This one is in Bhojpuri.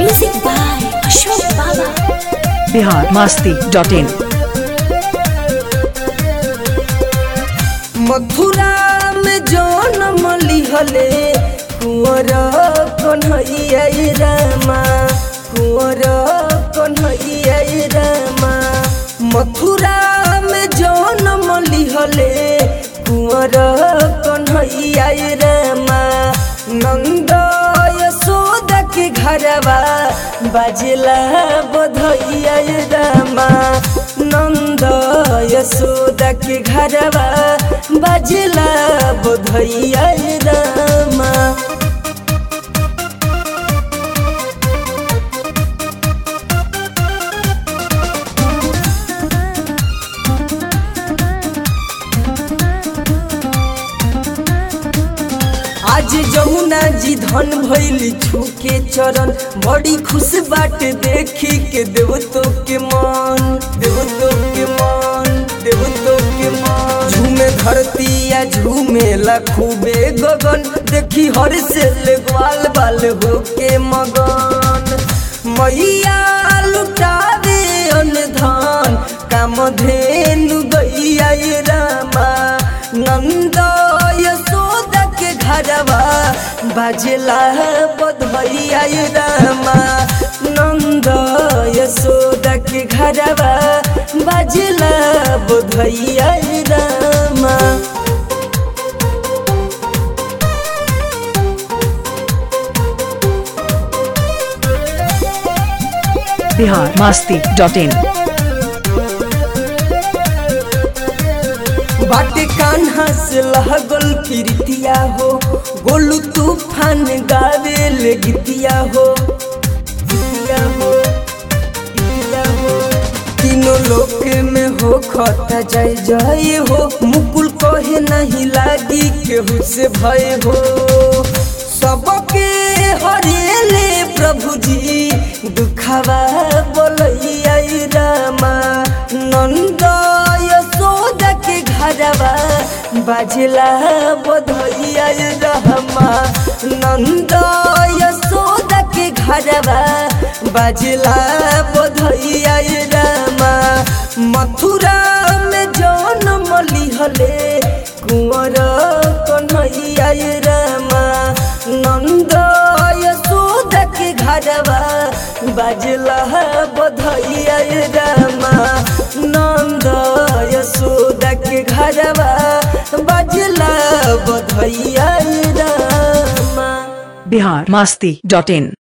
Music by Ashok Baba. Bihar Masti dot in Mathura में जन्म लिहले कुंवर कन्हैया रामा कुंवर कन्हैया रामा मथुरा में जन्म लिहले कुंवर कन्हैया रामा नंद यशोदा के घरवा बजला बधैया रामा नंद यशोदा के घरवा बजला बधैया रामा आज जमुना जी धन भैली छूके चरण बड़ी खुश बाट देखी के देवतो के मन देवतो के मन देवतो के मन झूमे धरती या झूमे ला खूबे गगन देखी हर से ले ग्वाल बाल हो के मगन मैया लुटावे अन धन काम धेनु गैया रामा नंद यशोदा के घरवा बजला बधैया रामा नंद यशोदा के घरवा बजला बधैया रामा बिहार मस्ती डॉट इन बाटे कान्हा से लहगल प्रीतिया हो गोलू तूफान गावे ले गीतिया हो गीतिया हो गीतिया हो तीनों लोक में हो खता जय जय हो मुकुल कहे नहीं लागी केहू से भय हो सबके हरेले प्रभु जी दुखवा बोलैया रामा नंद यशोदा के घरवा बजला बधैया रहमा नंद यशोदा के घरवा बजला बधैया रामा मथुरा में जन्म लिहले कुंवर कन्हैया रामा नंद यशोदा के घरवा बजला बधैया रामा नंद यशोदा के घरवा बजला बधैया रामा बिहार मस्ती डॉट इन